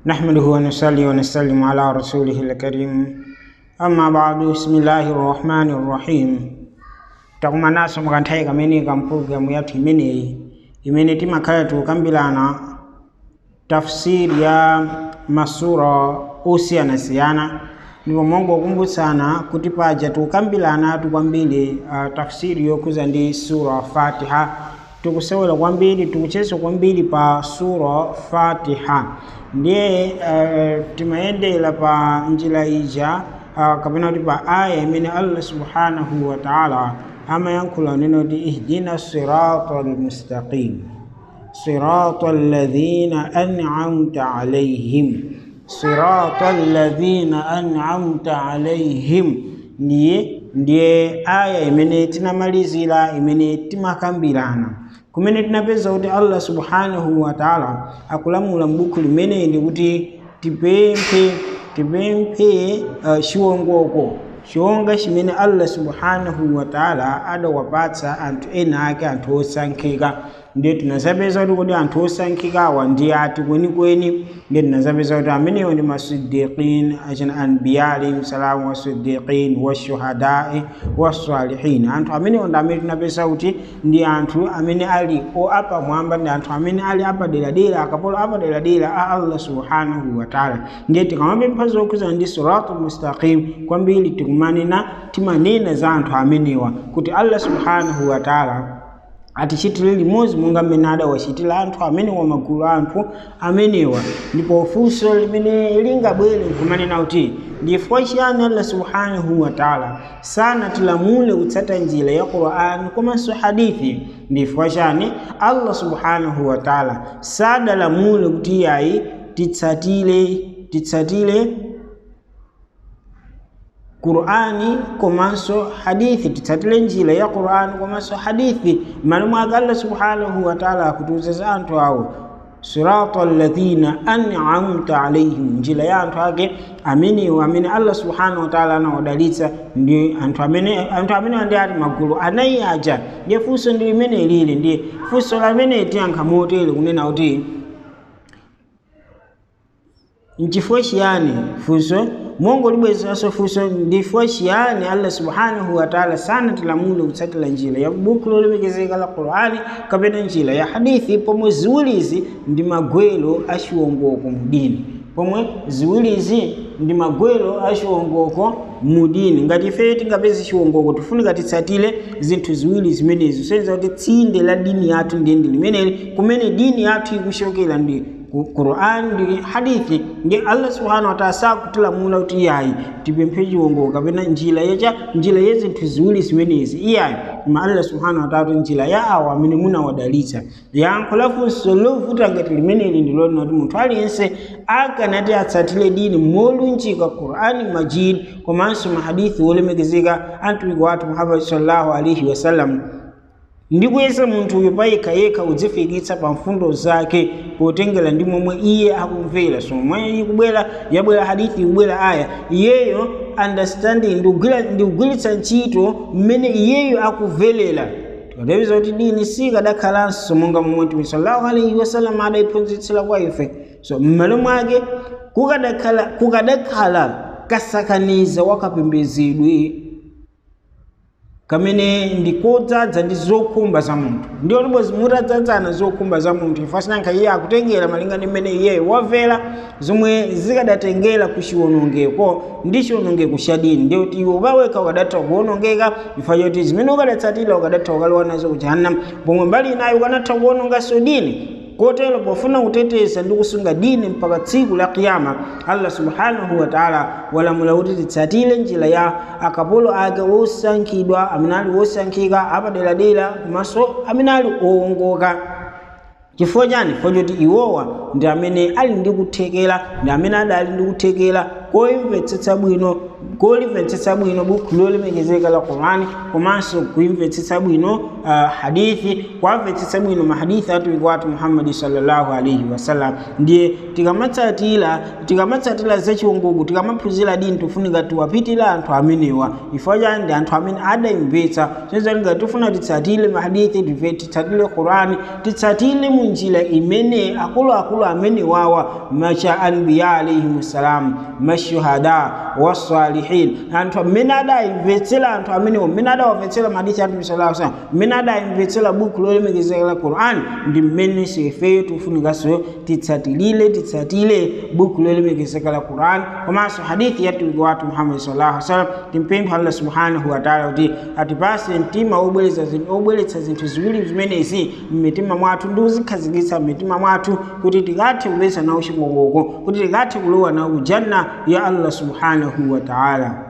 نحمده ونصلي ونسلم على رسوله الكريم أما بعد بسم الله الرحمن الرحيم takumanaso mukanthawi kamene kampulogalamu yathu imeneyi imene timakhala tikukambirana tafsiri ya masura osiyanasiyana ndipo mongokumbutsana kuti paja tikukambirana kwambiri uh, tafsiri yokhuza ndi sura fatiha tikusewera kwambiri tikucheza kwambiri pa sura fatiha ndiye uh, timayendera pa njira ija uh, kapena kuti pa aya imene allah subhanahu wa taala amayankhula neno kuti ihdina sirata almustaqim sirata alladhina an'amta alaihim sirata alladhina an'amta alaihim ndiye ndiye aya imene tinamalizira imene timakambirana kumene tinapeza kuti allah subhanahu wa taala akulamula m'buku limene ndi kuti tipemphe tipemphe uh, chiwongoko chonga chimene allah subhanahu wa taala adawapatsa anthu ena ake anthu osankhika ndiye tinazapeza kuti kodi anthu osankhikawa ndi ati kwenikweni ndiye tinazapeza kuti amenewo ndi masidiqin achina anbiya alaihim salamu wasidiqin washuhadai wasalihin anthu amenewo ndi amene tinapeza kuti ndi anthu amene ali apamwamba ndi anthu amene ali apaderadera akapolo apaderadera a allah subhanahu wa taala ndiye tikamapempha zokhuza ndi siratu mustaqim kwambiri tikumanena timanena za anthu amenewa kuti allah subhanahu wa taala atichitire limodzi monga mmene adawachitira anthu amenewa magulu a anthu amenewa ndipo funso limene lingabwere nkumanena kuti ndifukwa chiyani allah subhanahu wa taala sanatilamule kutsata njira ya qur'ani komanso hadithi ndifukwa chani allah subhanahu wa taala sadalamule kuti yayi titsatire titsatire qur'ani komanso hadithi titsatire njira ya qur'ani komanso hadithi m'malo mwake allah subhanahu wa taala akutiuza za anthu awo sirata alladhina an'amta alaihim njira ya anthu ake amenewo amene allah subhanahu wa taala anawadalitsa ndi anthu amene anthu amenewa ndi ati magulu anayi aja ndiye funso ndi limene lili ndiye funso lamene tiyankha motere kunena kuti nchifukwa chiyani funso mongo libwezeranso funso ndifukwa chiyani allah subhanahu wa taala sanatilamule kutsatira njira ya buku lolemekezeka la qur'ani kapena njira ya hadithi pomwe ziwirizi ndi magwelo a chiwongoko mudini pomwe ziwirizi ndi magwelo a chiwongoko mudini ngati ife tingapeze chiwongoko tifunika titsatire zinthu ziwiri zimenezi kusonyeza kuti tsinde la dini yathu ndiye ndi limeneli kumene dini yathu ikuchokera ndi Qur'an ndi hadithi ndi Allah subhanahu wa ta'ala sakutilamula kuti iyayi tipemphe chiwongoko kapena njira yacha njira ya zinthu ziwiri zimenezi iyayi koma Allah subhanahu wa ta'ala njira ya awo amene munawadalitsa yankho la funso lovuta ngati limeneli ndi lona kuti munthu aliyense akanati atsatire dini molunjika Qur'ani majid komanso mahadithi wolemekezeka antumiki wathu Muhammad sallallahu alaihi wasallam ndikuyesa munthu uyu payekha yekha udzifikitsa pa mfundo zake potengera ndi momwe iye akumvera so momwe ikubwera yabwera hadithi ikubwera aya iyeyo understanding ndikugwiritsa ntchito mmene iyeyo akuvelera tikatapeza kuti dini sikadakhalanso monga momwe mtume sallallahu alaihi wasallam adayiphunzitsira kwa ife so m'malo mwake kukadakhala kukadakhala kasakaniza wakapembedzedwe kamene ndikodzaza ndi zokhumba za munthu ndiyo libwezi mutadzadzana zokhumba za munthu ifasinanka iye akutengera malinga ndi mmene iyeyo wamvera zomwe zikadatengera ku chiwonongeko ndi chiwonongeko cha dini ndiyo kuti iwe pawekha ukadatha kuwonongeka ifa choti zimene ukadatsatira ukadatha ukalowa nazo ku jahannam pomwe mbali inayo ukanatha kuwononganso dini kotero pofuna kuteteza ndi kusunga dini mpaka tsiku la kiyama allah subhanahu wa taala walamula kuti titsatire njira ya akapolo ake wosankhidwa amene ali wosankhika apaderadera komanso amene ali owongoka chifukwa chani chifukwa choti iwowa ndi amene ali ndi kuthekera ndi amene adali ndi kuthekera koimvetsetsa bwino kolimvetsetsa bwino buku lolemekezeka la qurani komanso kuimvetsetsa bwino uh, hadithi kwamvetsetsa bwino mahadithi atumiki wathu muhammadi sallallahu alaihi wasallam ndiye tikamatsatira tikamatsatira zachiwongogo tikamaphunzira dini tifunika tiwapitira anthu amenewa ifo chani ndi anthu amene adayimvetsa zozalika tifuna titsatire mahadithi tife titsatire qurani titsatire munjira imene akuluakulu amene wawa macha anbiya alaihim salam mashuhada wasalihin anthu amene adayimvetsera anthu amenewo mmene adawamvetsera mahadithi atume sallallahu alaihi wasallam mmene adayimvetsera buku lolemekezeka la qurani ndi mmene sefeyo tifunikanso titsatilire titsatire buku lolemekezeka la qurani komanso hadithi yatumiki wathu muhammadi sallallahu alaihi wasallam timpempha allah subhanahu wataala kuti atipase mtima obweretsa zinthu ziwiri zimenezi mmitima mwathu ndi kuzikhazikitsa mmitima mwathu kuti tikathe kupeza nawo chikokoko kuti tikathe kulowa nawo kujanna ya allah subhanahu wataala